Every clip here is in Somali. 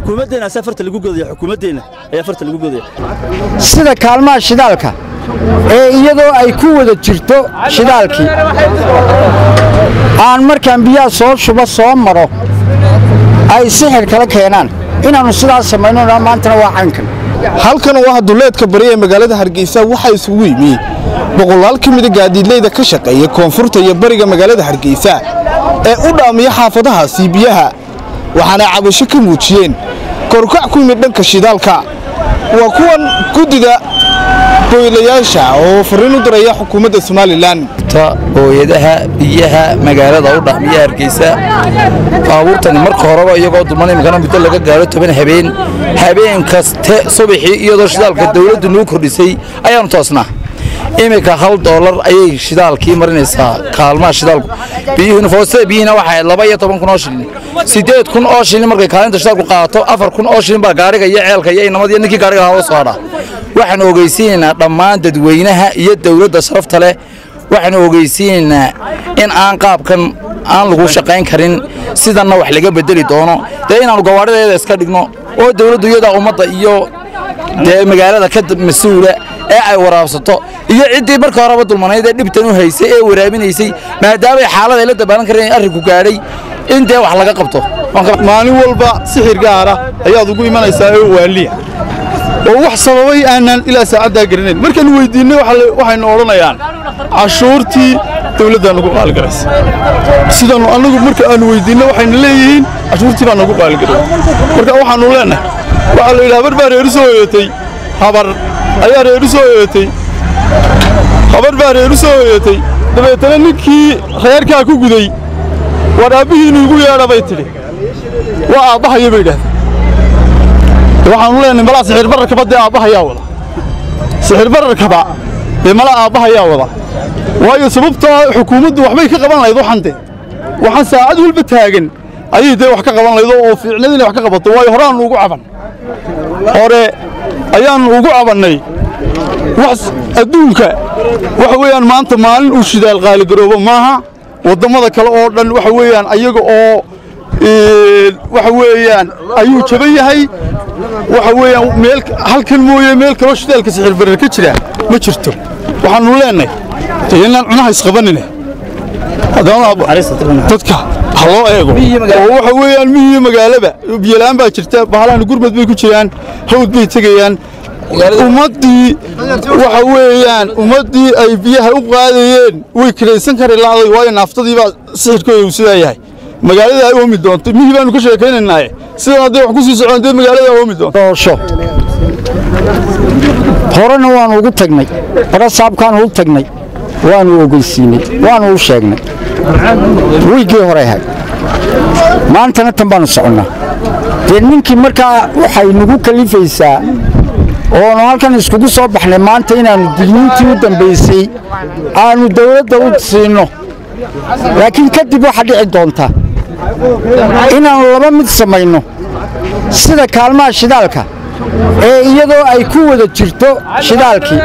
xukuumaddeenna asaa farta lagu godaya xukuumaddeenna ayaa farta lagu godaya sida kaalmaha shidaalka ee iyadoo ay ku wada jirto shidaalkii aan markaan biyaha soo shuba soo maro ay sixir kala keenaan inaannu sidaas samayno maantana waa caynkan halkan oo ah duleedka bari ee magaalada hargeysa waxaa isugu yimi boqolaal ka mida gaadiidleyda ka shaqeeya koonfurta iyo bariga magaalada hargeysa ee u dhaamiya xaafadahaasi biyaha waxaana cabasho ka muujiyeen korkac ku yimid dhanka shidaalka waa kuwan guddida boylayaasha oo farriin u diraya xukuumadda somalilan hooyadaha biyaha magaalada u dhaamiya hargeysa baabuurtani marka horeba iyagoo duman imikana muddo laga gaaro toban habeen habeen kaste subaxii iyadoo shidaalka dawladdu nuu kordhisay ayaannu toosnaa iminka hal doolar ayay shidaalkii marinaysaa kaalmaha shidaalku biyuhuna foostada biyihiina waxay ahayd laba iyo toban kun oo shilin siddeed kun oo shilin markay kaalinta shidaalku qaato afar kun oo shilin baa gaariga iyo ceelka iyo inamadiyo ninkii gaariga lahaa oo soo hadhaa waxaan ogeysiinaynaa dhammaan dadweynaha iyo dawladda sharafta leh waxaanu ogeysiinaynaa in aan qaabkan aan lagu shaqayn karin sidanna wax laga bedeli doono dee inaannu gawaadhideeda iska dhigno oo dawladdu iyadaa ummadda iyo dee magaalada ka mas-uula ee ay waraabsato iyo ciddii marka horeba dulmanayd ee dhibtan u haysay ee waraabinaysay maadaamay xaalad ay la dabaalan kareen arrinku gaadhay in dee wax laga qabto maalin walba sixir gaara ayaad ugu imanaysaa oo waaliya oo wax sababay aanaan ilaa saacaddaa garanayn markaannu weyddiinnay waxaynu odhanayaan cashuurtii dawladdaa nagu qaaligaraysa sidaannu annagu marka aannu weyddiinno waxayna leeyihiin cashuurtii baa nagu qaaligaray marka waxaannu leennahay waxaa la yidhi habar baa reeru soo hoyatay habar ayaa reeru soo hoyatay habar baa reeru soo hoyatay dabeetana ninkii reerkaa ku guday war aabbihiinu igu yeedha bay tidhi waa aabbahaya bay idhahdeen waxaanu leenahay malaa sixir bararkaba dee aabbahayaa wada sixir bararkaba dee mala aabbahayaa wada waayo sababtoo xukuumaddu waxbay ka qaban lahayd waxan dee waxaan saacad walba taagan ayay dee wax ka qaban lahayd oo fiicnad inay wax ka qabato waayo horaannu ugu caban hore ayaannu ugu cabannay wax adduunka waxa weeyaan maanta maalin uu shidaal qaaligaroobo maaha waddammada kale oo dhan waxa weeyaan ayaga oo waxa weeyaan ayuu jaban yahay waxa weeyaan meel halkan mooye meel kaloo shidaalka sixir barar ka jira ma jirto waxaannu leenahay inaan cunaha isqabanine dadka ha loo eego oo waxa weeyaan mihiyo magaalaba biyolaan baa jirta bahalahan gurmad bay ku jiraan hawd bay tegayaan ummaddii waxa weeyaan ummaddii ay biyaha u qaadayeen way kiraysan kari la'day waayo naaftadii baa sixirkooda uu sidaa yahay magaalada ay oomi doonto mihii baanu ka sheekaynaynaaye sidan hadday wax ku sii socon dee magaalada oomi doonto doosho horena waannu ugu tagnay bara saabkaannu u tagnay waannu ogeysiinay waannu u sheegnay wiiggii hore ahayd maantana tan baannu soconnaa dee ninkii markaa waxay nagu kalifaysaa oonu halkan iskugu soo baxnay maanta inaannu digniintii u dambaysay aannu dawladda u siinno laakiin kadib waxaa dhici doonta inaannu laba mid samayno sida kaalmaha shidaalka ee iyadoo ay ku wada jirto shidaalkii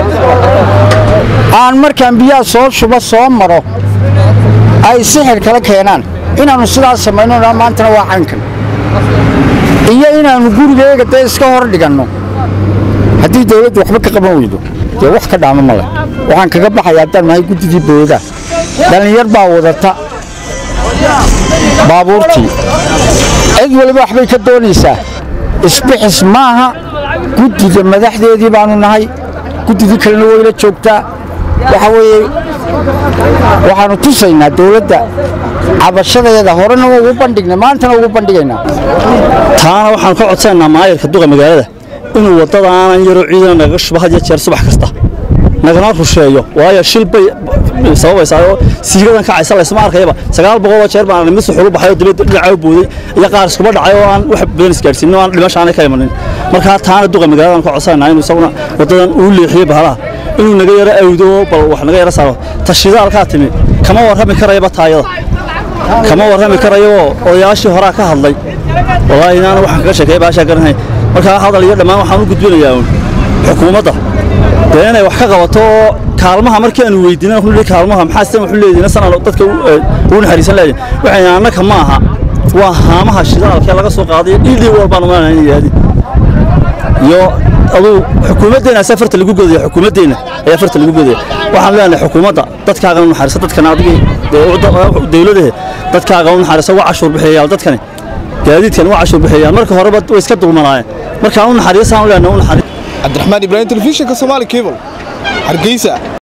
aan markaan biyaha soo shuba soo maro ay sixir kala keenaan inaannu sidaas samayno maantana waa caynkan iyo inaannu gurigeega dee iska hor dhiganno haddii dawladdu waxba ka qaban weydo dee wax ka dhaamo ma leh waxaan kaga baxaya haddaan nahay guddidii boodaa dhallinyar baa wadata baabuurtii cid waliba waxbay ka doonaysaa isbixis maaha guddida madaxdeedii baannu nahay guddidii kalena wayla joogtaa waxa weeye waxaannu tusaynaa dawladda cabashadeeda horena ugu bandhignay maantana ugu bandhigaynaa taana waxaan ka codsanaynaa maayarka duqa magaalada inuu waddadaanan yaroo ciidana nagaga shubo had iyo jeer subax kasta nagana rusheeyo waayo shil bay sababaysaa oo siigadan kacaysa laysma arkayaba sagaal boqoloo jeer baan mid suxulu baxay oo dibadda dhinaca u booday iyo qaar iskuba dhacay oo aan wax badan isgaadhsiinin oo aan dhimasho aanay ka imanin markaa taana duqa magaaladan ka codsanaynaa inuu isaguna waddadan uu leexiyo bahalaha inuu naga yaro awdo bal wax naga yaro saaro tashidaalkaa timi kama warrami karayaba taayada kama warrami karayo odayaashii horaa ka hadlay wallaahi inaana waxaan kaga sheekeeya baashaa garanahay markaa hadal iyo dhammaan waxaan u gudbinayaa uun xukuumadda dee inay wax ka qabato oo kaalmaha markii aanu weydiinay wuxuu leeyahay kaalmaha maxaa sidan wuxuu leeyahay sana dadka u naxariisan leeyahay waxayna annaka ma aha waa haamaha shidaalka laga soo qaaday dhiidhii walbaan umaanaa in yidhahdin iyo aduu xukuumaddeena asaa farta lagu godaya xukuumaddeena ayaa farta lagu godaya waxaan leenahay xukuumadda dadkaaga u naxariisa dadkana adigii dawladahe dadkaaga u naxariisa waa cashuur bixiyayaan dadkani gaadiidkan waa cashuur bixiyayaan marka horeba way iska dulmanaayeen markaan u naxariisaan u leenahay u naxariis cabdiraxmaan ibraahim telefishinka soomaali cable hargeysa